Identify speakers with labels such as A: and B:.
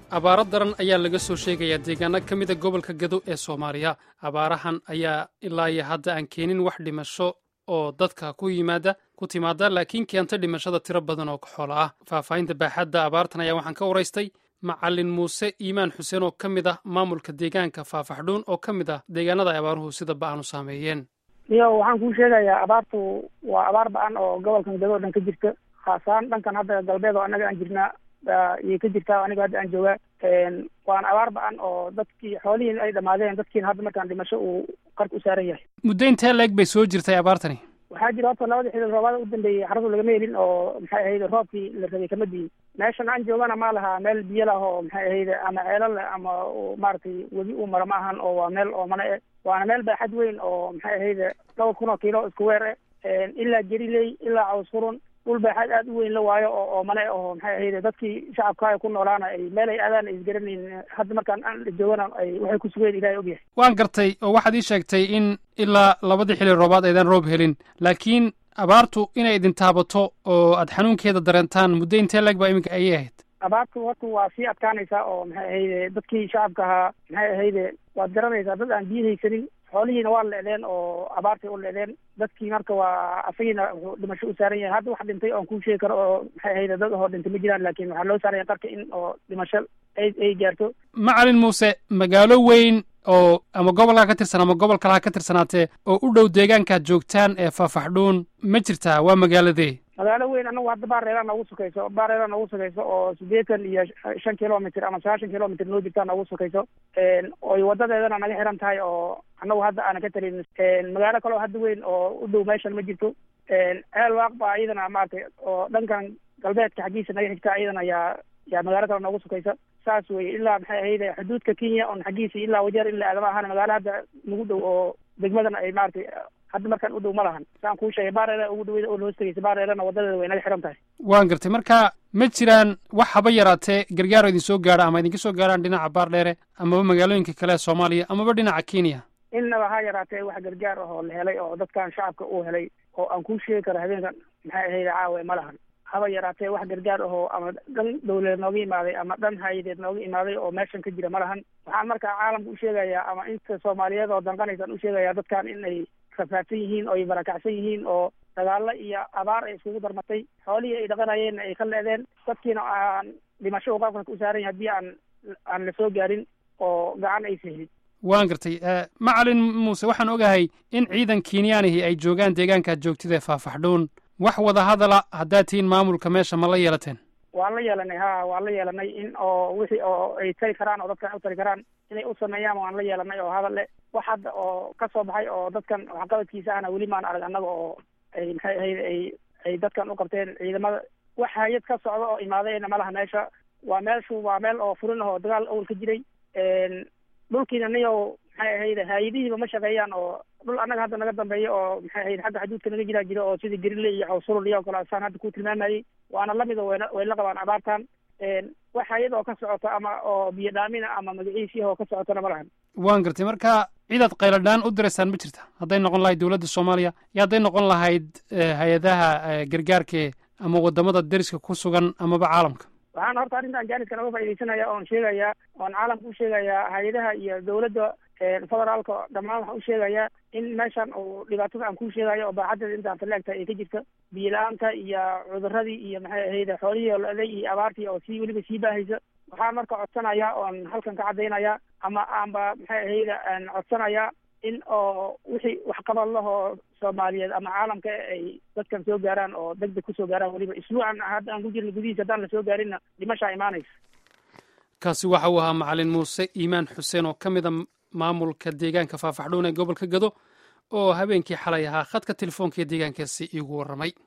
A: abaaro daran ayaa laga soo sheegayaa deegaano ka mida gobolka gado ee soomaaliya abaarahan ayaa ilaa iyo hadda aan keenin wax dhimasho oo dadka ku yimaada ku timaada laakiin keenta dhimashada tiro badan oo xoolo ah faahfaahinta baaxadda abaartan ayaa waxaan ka waraystay macalin muuse iimaan xuseen oo ka mid ah maamulka deegaanka faafaxdhuun oo ka mid ah deegaanada ay abaaruhu sida ba-an u saameeyeen
B: iyo waxaan kuu sheegayaa abaartu waa abaar ba-an oo gobolkan gado o dhan ka jirta khaasaan dhankan hadda galbeed oo annaga aan jirnaa iyay ka jirtaa aniga hadda aan joogaa waana abaar ba-an oo dadkii xoolihiin ay dhamaadeen dadkiina hadda markaan dhimasho uu qarka u saaran yahay
A: muddo intee leeg bay soo jirtay abaartani
B: waxaa jira horta labadii xilli roobaada u dambeeyey xaradu lagama helin oo maxay ahayd roobkii la rabay kama diin meeshan aan joogana ma laha meel biyo lah oo maxay ahayd ama ceelo leh ama maaragtay webi uu maro ma ahan oo waa meel oo mana e waana meel baaxad weyn oo maxay ahayd dhowr kun oo kiilo isku weer e ilaa jeriley ilaa caws furun dhul baaxaad aada u weyn la waayo oo oo mane oo maxay ahayd dadkii shacabka ay ku noolaana ay meel ay aadaan ay isgaranayn hadda markaan aan joogana ay waxay ku sugeen ilahay ogyahay
A: waan gartay oo waxaad ii sheegtay in ilaa labadii xilli roobaad aydan roob helin laakiin abaartu inay idin taabato oo aad xanuunkeeda dareentaan muddo intee leeg baa iminka ayay ahayd
B: abaartu horta waa sii adkaanaysaa oo maxay ahayde dadkii shacabka ahaa maxay ahayde waad garanaysaa dad aan biyo haysanin xoolihiina waa leedeen oo abaartay u leedeen dadkii marka waa asagiina wuxuu dhimasho u saaran yahay hadda wax dhintay oon kuu sheegi karo oo maxay ahayde dad ahoo dhintay ma jiraan laakiin waxaa loo saaraya qarka in oo dhimasho ay ay gaarto
A: macalin muuse magaalo weyn oo ama gobolkaa ka tirsan ama gobol kalaha ka tirsanaatee oo u dhow deegaankaad joogtaan ee faafaxdhuun ma jirtaa waa magaaladee
B: magaalo weyn anagu hadda baareera noogu sukayso baareera noogu sukayso oo siddeetan iyo shan kilomitr ama sagaashan kilomitr noo jirtaa noogu sukayso oy wadadeedana naga xiran tahay oo anagu hadda aanan ka talin magaalo kaleo hadda weyn oo u dhow meeshan ma jirto ceel waaq baa iyadana maaragtay oo dhankan galbeedka xaggiisa naga xigta iyadana yaa yaa magaalo kale noogu sukaysa saas weye ilaa maxay ahayde xuduudka kenya on xaggiisa ilaa wajeer ilaa aadama ahaan magaalo hadda nagu dhow oo degmadana ay maaragtay hadda markaan u dhow ma lahan saan kuu sheegay baareera ugu dhaweyda oo hoos tegeysa baareerana wadadeeda way naga xiran tahay
A: waan gartay marka ma jiraan wax haba yaraatee gargaaro idin soo gaadha ama idinka soo gaadhaan dhinaca baardheere amaba magaalooyinka kale ee soomaaliya amaba dhinaca kenya
B: innaba ha yaraatee wax gargaar ah oo la helay oo dadkan shacabka uu helay oo aan kuu sheegi karo habeenkan maxay ahayde caawe ma lahan haba yaraatee wax gargaar ahoo ama dhan dawladeed nooga imaaday ama dhan hay-adeed nooga imaaday oo meeshan ka jira ma lahan waxaan markaa caalamka u sheegayaa ama inta soomaaliyeed oo danqanaysaan u sheegayaa dadkan in ay rafaadsan yihiin oo ay barakacsan yihiin oo dagaalo iyo abaar ay iskugu darmatay xoolihii ay dhaqanayeenna ay ka leedeen dadkiina aan dhimasho qaabka u saaran yahay haddii aan aan la soo gaarin oo gacan aysa helin
A: waan gartay macalin muuse waxaan ogahay in ciidan kenyaanihi ay joogaan deegaankaad joogtid ee faafaxdhuun wax wada hadala haddaad tihiin maamulka meesha ma la yeelateen
B: waan la yeelanay ha waan la yeelanay in oo wixii oo ay tari karaan oo dadkan u tari karaan inay u sameeyaan waan la yeelanay oo hadal le wax hadda oo ka soo baxay oo dadkan waxqabadkiisa ahna weli maan arag annaga oo ay maxay ahayd ay ay dadkan u qabteen ciidamada wax hay-ad ka socda oo imaadayna malaha meesha waa meelshu waa meel oo furin ah oo dagaal awal ka jiray dhulkiina niyo maxay ahayd hay-adihiiba ma shaqeeyaan oo dhul annaga hadda naga dambeeya oo maxay ahayd xagga xuduudka naga jiraa jira oo sidii gerile iyo cawsulul iyo kale saan hadda ku tilmaamayey waana lamid oo wayna way la qabaan abaartan wax hay-ad oo ka socota ama oo biyo dhaamina ama magaciisii oo ka socotana ma lahan
A: waan gartay marka cidaad qayladhaan u diraysaan ma jirta hadday noqon lahayd dowladda soomaaliya iyo hadday noqon lahayd hay-adaha gargaarke ama wadamada deriska ku sugan amaba caalamka
B: waxaan horta arrintan jaaniskan uga faaidaysanaya oon sheegayaa oon caalamka u sheegayaa hay-adaha iyo dawladda federaalka dhammaan waxaan u sheegayaa in meeshan uu dhibaatada aan kuu sheegayo oo baaxadeeda intaan taleegtahay ay ka jirta biyo la-aanta iyo cuduradii iyo maxay ahayde xoolihii oo la-day iyo abaartii oo sii weliba sii baahaysa waxaan marka codsanayaa oon halkan ka caddaynaya ama aanba maxay ahayde aan codsanayaa in oo wixii waxqabad lahoo soomaaliyeed ama caalamka ay dadkan soo gaaraan oo deg deg kusoo gaaraan weliba isbuucan hadda aan ku jirna gudihiisa haddaan la soo gaarinna dhimashaa imaanaysa
A: kaasi waxa uu ahaa macalin muuse iimaan xuseen oo ka mid a maamulka deegaanka faafaxdhuun ee gobolka gado oo habeenkii xalay ahaa khadka telefoonka ee deegaankaasi iigu warramay